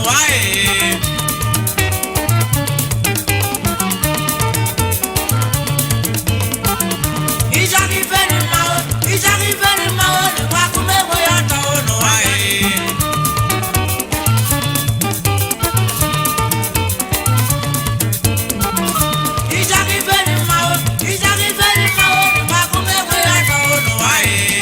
n'ụwa ee. Ịchọrọ ife dị mma o, ịchọrọ ife dị mma o, dịkwa akụm enweghị ọtọ o n'ụwa ee. Ịchọrọ ife dị mma o, ịchọrọ ife dị mma o, dịkwa akụm enweghị ọtọ o n'ụwa ee.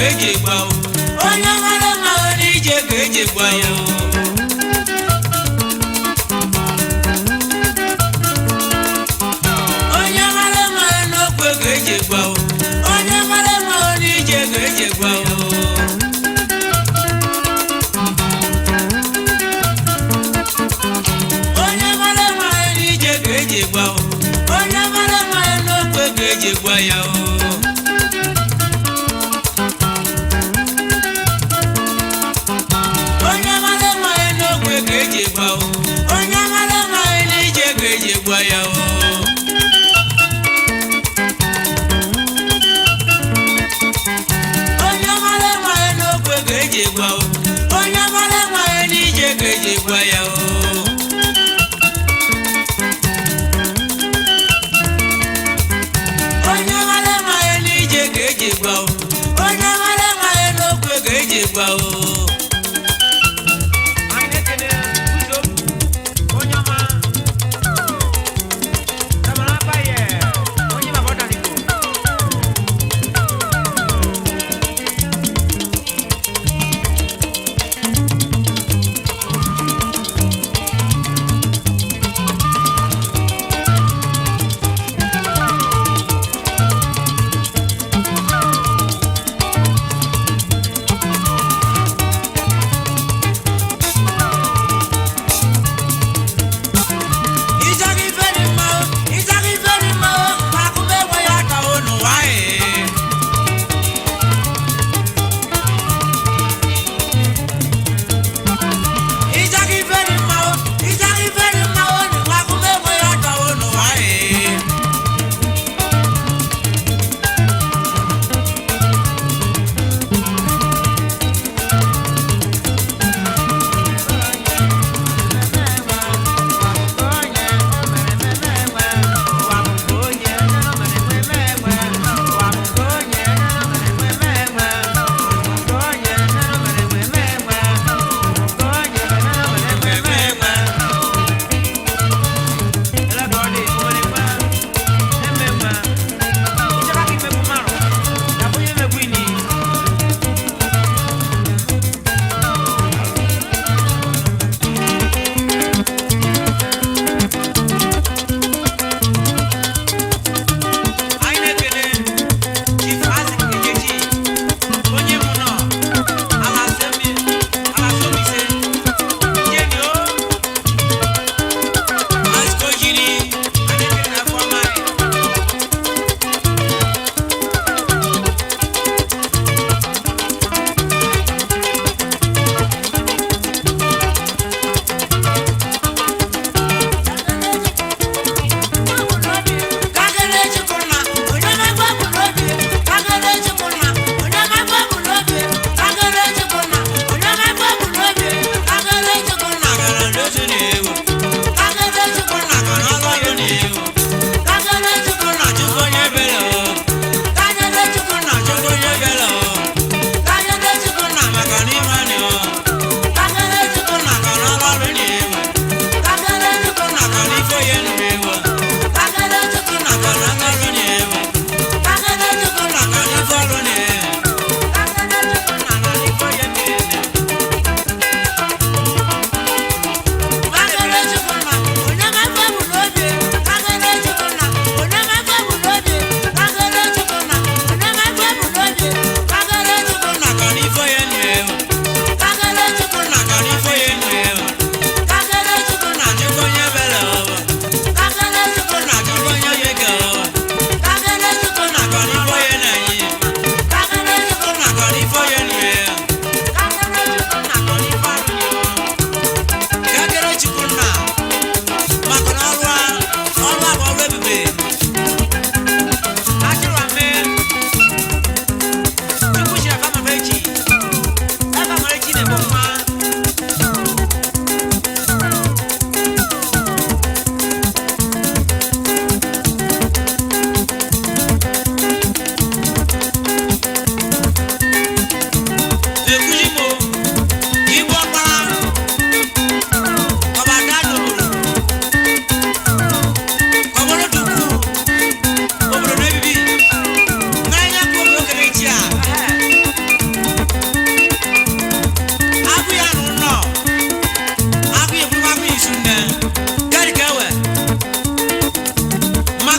ka eji egba o onye mara mma o n'ije ka eji egba ya o onye mara mma o n'okwe ka eji egba o onye mara mma o n'ije ka eji egba ya o onye mara mma ya n'ije ka eji gba o onye mara mma ya n'okwe ka eji gba ya o onye mara mma ya n'okwe ka eji gba o onye mara mma ya n'ije ka eji gba ya o onye mara mma ya n'okwe ka eji gba o onye mara mma ya n'ije ka eji gba ya o onye mara mma ya n'ije ka eji gba o onye mara mma ya n'okwe ka eji gba o anyị na-ekene ụzọ onye ọma Tamara Abaye, onye baba ọdanigo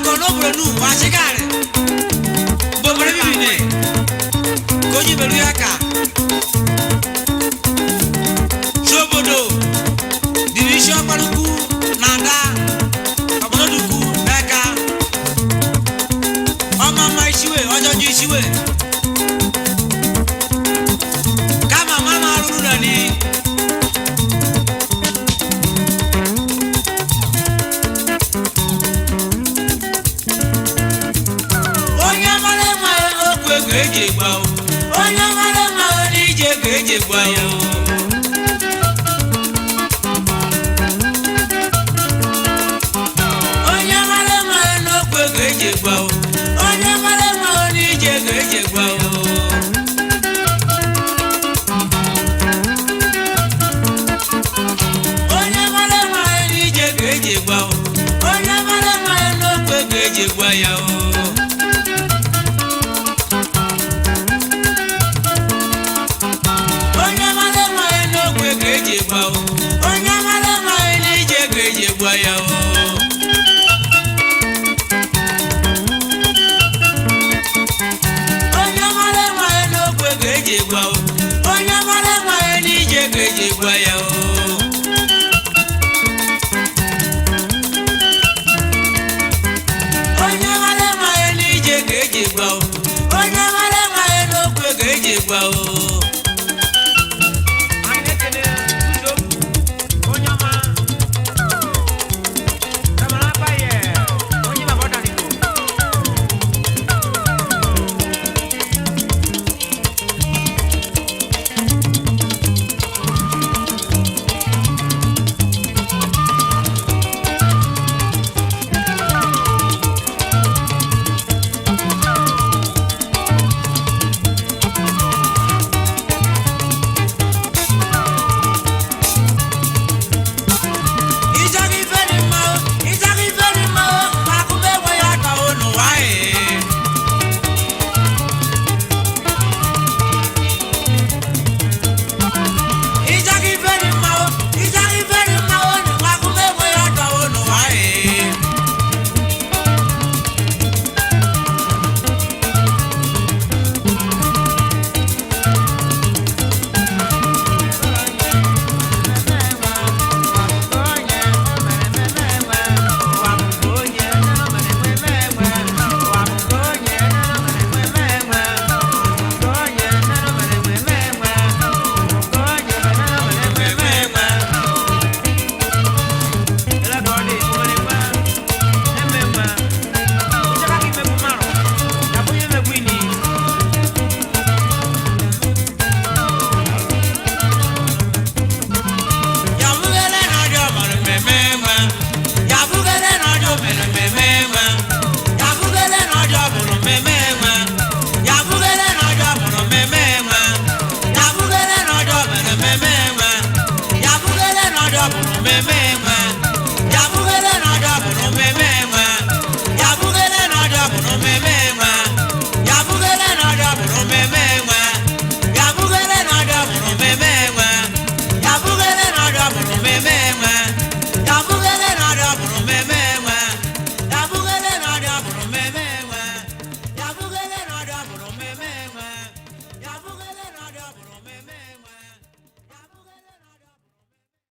akọ n'obodo nu wachigari bobere bibine ka onye meru ya ka sobodo diri isi ọkparukwu na ada ọbọdọdukwu n'aka ọma mma isiwe ọjọjọ isiwe kama mama arụrụ na ni onye mara mma okwu ego eji egba o onye mara mma n'ije ego eji egba ya o onye mara mma n'okwu ego eji egba o onye mara mma n'ije ego eji egba o onye mara mma n'ije ego eji egba o onye mara mma n'okwu ego eji egba ya o onye mara mma n'okwu ego eji egba o onye mara mma n'ije ego eji egba ya o onye mara mma n'okwu ego eji egba o onye mara mma n'ije ego eji egba ya o onye mara mma n'ije ego eji egba o onye mara mma n'okwu ego eji egba o